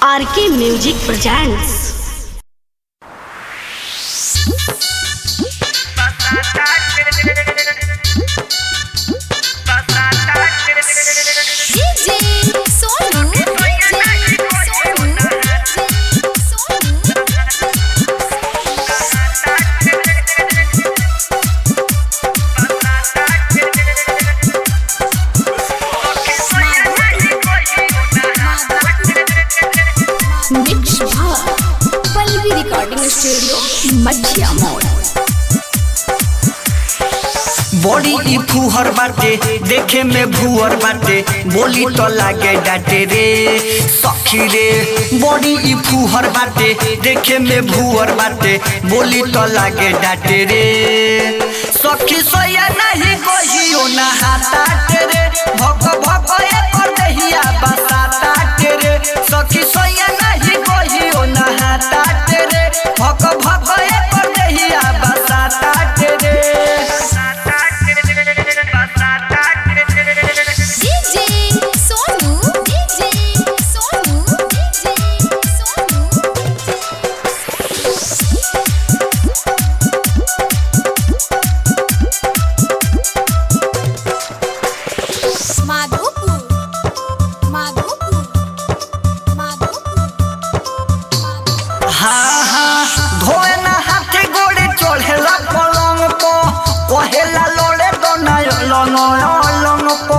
RK music presents DJ Sonu DJ Sonu Sonu mix भाग Pallavi recording studio मछिया मोड़ body ई फुहर बाटे देखे में भुअर बाटे बोली तो लागे डाटे रे सखी रे बॉडी ई फुहर बाटे देखे में भुअर बाटे बोली तो लागे डाटे रे सखी सोया नहीं कहियो ना हाथा रे भक भक ए कर दहिया बसाता रे सखी सोया नहीं कहियो ना हाथा रे भक भक ए कर दहिया बसाता रे DJ Sonu DJ Sonu DJ Sonu Madhopur Madhopur Madhopur हाँ हाँ धोए ना हाथे गोड़े चढ़ेला पलंग को कहेला लोड़े दोना लंग लंग को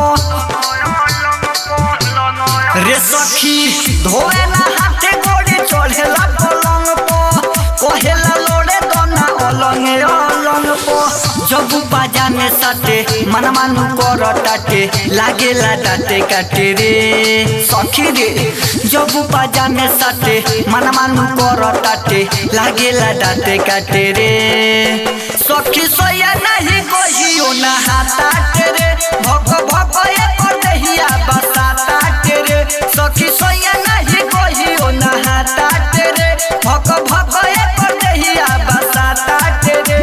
रे सखी धोए ना हाथे गोड़े चढ़ेला पलंग को कहेला लोड़े दोना अलंग अलंग को जब बाजा में सटे मन मानु कर टाटे लागेला डाटे काटे रे सखी रे जब बाजा में सटे मन मानु कर टाटे लागेला डाटे काटे रे सखी सोया नहीं कहियो ना हाथा रे भक भक ए कर दहिया बसाता रे सखी सोया नहीं कहियो ना हाथा रे भक भक ए कर दहिया बसाता रे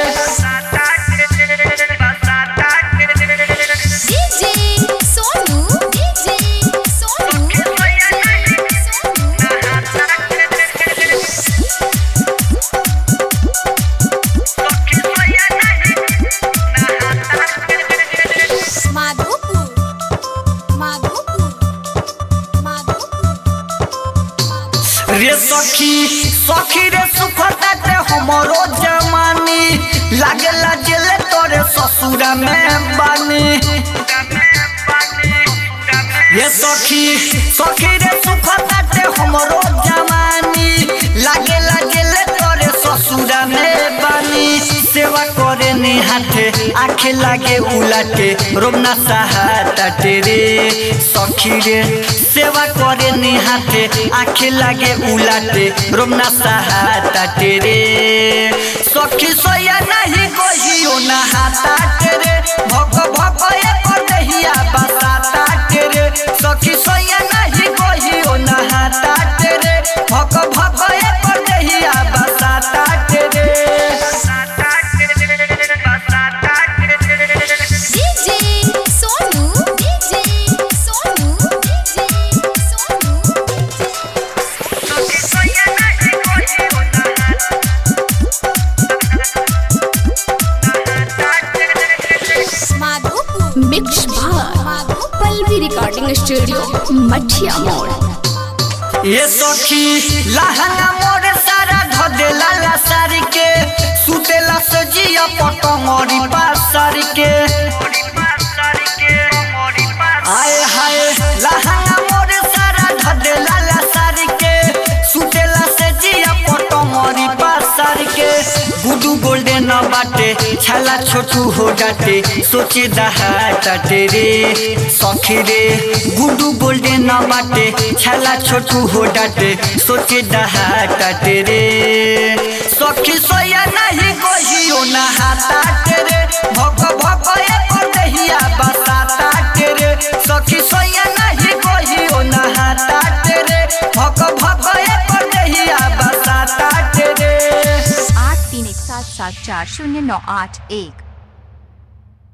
DJ Sonu DJ Sonu Madhopur Madhopur Madhopur रे सखी सखी रे सुखता ते हमरो जमानी लागेला जेले तोरे ससुरा में बानी ये सखी सखी रे सुखता ते हमरो जवानी लागेला जेले तोरे ससुरा में बानी सेवा करे ने हाथे आखे लागे उलाटे रोमना सहाता तेरे सखी रे सेवा करे ने हाथे आखे लागे उलाटे रोमना सहाता तेरे सखी सोया नहीं कहियो ना हाथा तेरे भक भक ए कर दहिया बसाता तेरे सखी सोया नहीं कहियो ना हाथा तेरे भक भक ए कर दहिया बसाता तेरे DJ Sonu DJ Sonu DJ Sonu Madhopur mix भाग पल्लवी रिकॉर्डिंग स्टूडियो मछिया मोड़ ये सखी लहंगा मोरे सारा धदेला ला सारी के सुतेला से जिया पटंगरी पासारी के आए हाय लहंगा मोरे सारा धदेला ला सारी के सुतेला से जिया पटंगरी पासारी के गुडू गोल्डन बाटे छाला छोटू हो डाटे सोचे दहाटा रे सखी रे गुडू गोल्डन बाटे छाला छोटू हो डाटे सोचे दहाटा रे सखी सोया नहीं कहियो ना हाथा रे भक भक ए कर दहिया बसाता रे सखी सोया नहीं कहियो ना हाथा रे भक भक ए कर दहिया बसाता रे आठ तीन एक सात सात चार शून्य नौ आठ एक